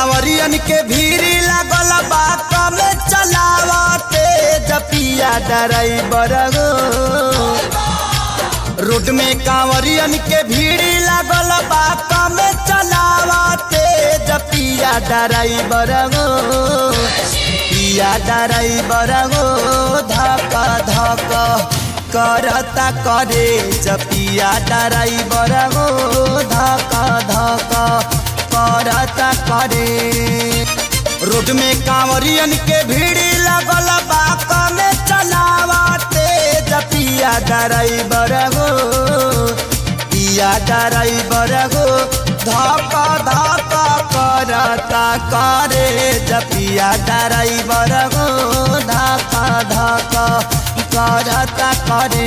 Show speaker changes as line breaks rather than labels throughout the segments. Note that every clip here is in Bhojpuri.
कांवरियन के भीड़ लागल बा कमे चलावते जपिया ड्राइवर हो रोड में कांवरियन के भीड़ लागल बा कमे चलावते जपिया ड्राइवर हो पिया ड्राइवर हो धक धक करता करे जपिया ड्राइवर हो धक धक करता करे रोड में कांवरियन के भीड़ लगल बा कमे चलावते जपिया ड्राइवर हो पिया ड्राइवर हो धक धक करता करे जपिया ड्राइवर हो धक धक करता करे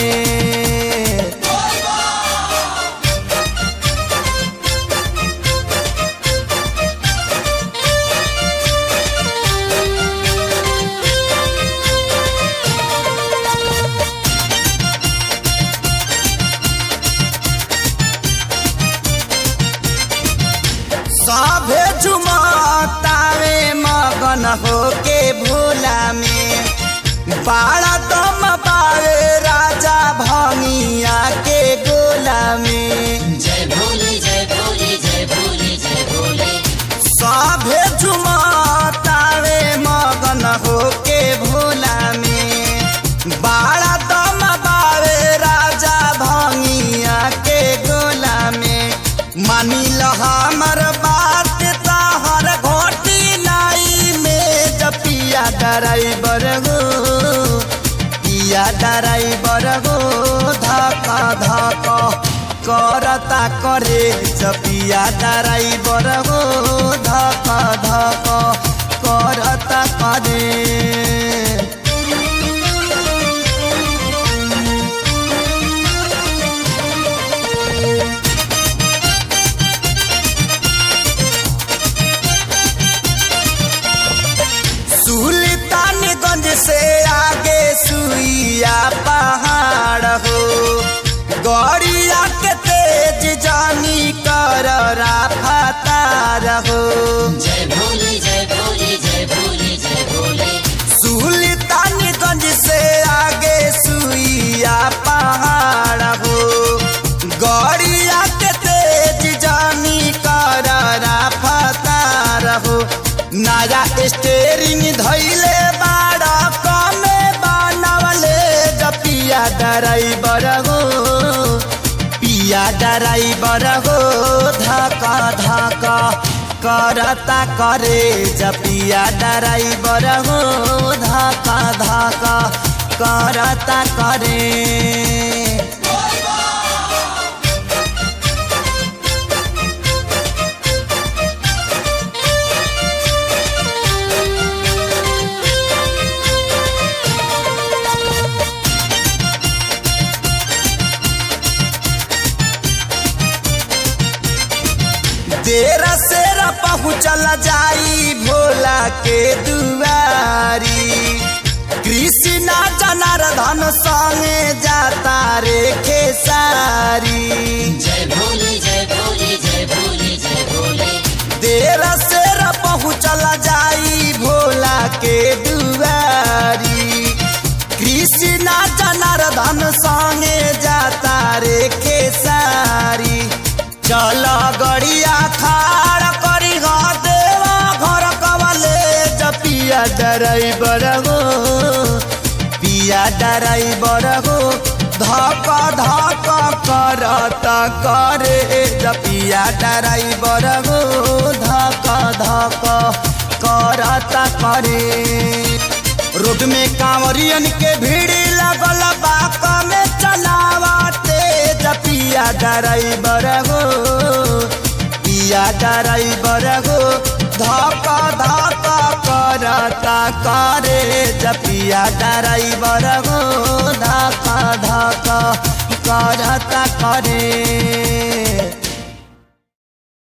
सभे झुमतावे मगन होके भोला में बाड़ा दम पावे राजा भंगिया के गोला में
जय भोले जय भोले जय भोले जय भोले
सभे झुमतावे मगन होके भोला में बाड़ा दम पावे राजा भंगिया के गोला में मानी ल हमर बात तहर घोटी लाई में जपिया ड्राइवर हो पिया ड्राइवर हो धक धक करता करे जपिया ड्राइवर हो धक धक करता करे सुल्तानगंज से आगे सुइया पहाड़ हो गौरिया के तेज जानी कर राफतार हो
जय भोले जय भोले जय भोले जय भोले
सुल्तानगंज से आगे सुइया पहाड़ हो गौरिया के तेज जानी कर राफतार हो नया स्टेरिंग धैले बाड़ा कमे बनवले जपिया ड्राइवर हो पिया ड्राइवर हो धका धका करता करे जपिया ड्राइवर हो धका धका करता करे देर सेर पहुँचल जाई भोला के दुआरी कृष्णा जनार्दन संगे जाता रे खेसारी
जय भोले जय भोले जय भोले जय भोले
देर सेर पहुँचल जाई भोला के दुआरी कृष्णा जनार्दन संगे जाता रे खेसारी चल गड़िया खाड़ करी हो देवा घर कवले जपिया ड्राइवर हो पिया ड्राइवर हो धक धक करता करे जपिया ड्राइवर हो धक धक करता करे रोड में कांवरियन के भीड़ लगल बा कमे चलावते जपिया ड्राइवर हो पिया ड्राइवर हो धक धक करता करे जपिया ड्राइवर हो धक धक करता करे